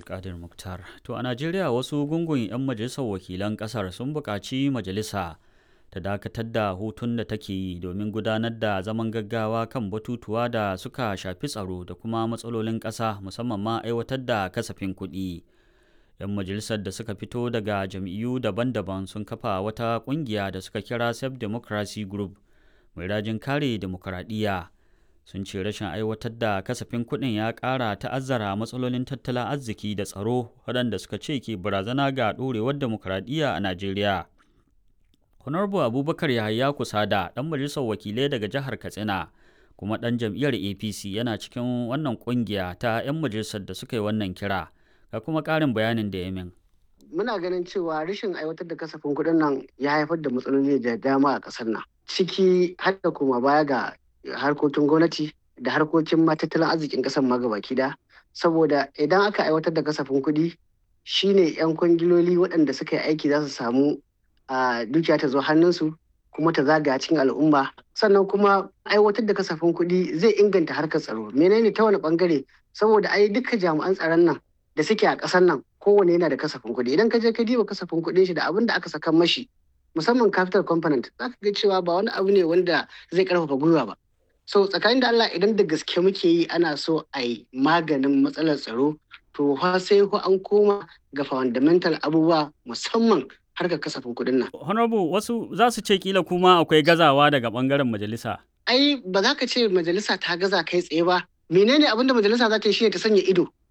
Abdulkadir Muktar. To a Najeriya wasu gungun 'yan majalisar wakilan ƙasar sun buƙaci majalisa ta dakatar da hutun da take yi domin gudanar da zaman gaggawa kan batutuwa da suka shafi tsaro da kuma matsalolin ƙasa musamman ma aiwatar da kasafin kuɗi. 'Yan majalisar da suka fito daga jam'iyyu daban-daban sun kafa wata ƙungiya da suka kira Self Democracy Group mai rajin kare demokuraɗiyya. sun ce rashin aiwatar da kasafin kuɗin ya ƙara ta'azzara matsalolin tattalin arziki da tsaro waɗanda suka ce ke barazana ga ɗorewar demokuraɗiyya a Najeriya. Honorable Abubakar Yahaya Kusada, ɗan majalisar wakilai daga jihar Katsina, kuma ɗan jam'iyyar APC yana cikin wannan ƙungiya ta 'yan majalisar da suka yi wannan kira, ga kuma ƙarin bayanin da ya min. Muna ganin cewa rashin aiwatar da kasafin kuɗin nan ya haifar da matsaloli da dama a ƙasar nan, ciki har da kuma baya ga harkokin gwamnati da harkokin tattalin arzikin ƙasar ma gabaki da saboda idan aka aiwatar da kasafin kuɗi shine 'yan kwangiloli waɗanda suka yi aiki za su samu a dukiya ta zo hannunsu kuma ta zagaya cikin al'umma sannan kuma aiwatar da kasafin kuɗi zai inganta harkar tsaro menene ta wani bangare saboda ai duka jami'an tsaron nan da suke a ƙasar nan kowane yana da kasafin kuɗi idan ka je ka diba kasafin kuɗin shi da abin da aka saka mashi musamman capital component za ka ga cewa ba wani abu ne wanda zai karfafa gwiwa ba so tsakanin da Allah idan da gaske muke yi ana so a yi maganin matsalar tsaro to fa sai ko an koma ga fundamental abubuwa musamman harkar kasafin kuɗin nan. Honorable wasu za su ce kila kuma akwai gazawa daga bangaren majalisa. Ai ba za ka ce majalisa ta gaza kai tsaye ba. Menene abin da majalisa za ta yi shi ta sanya ido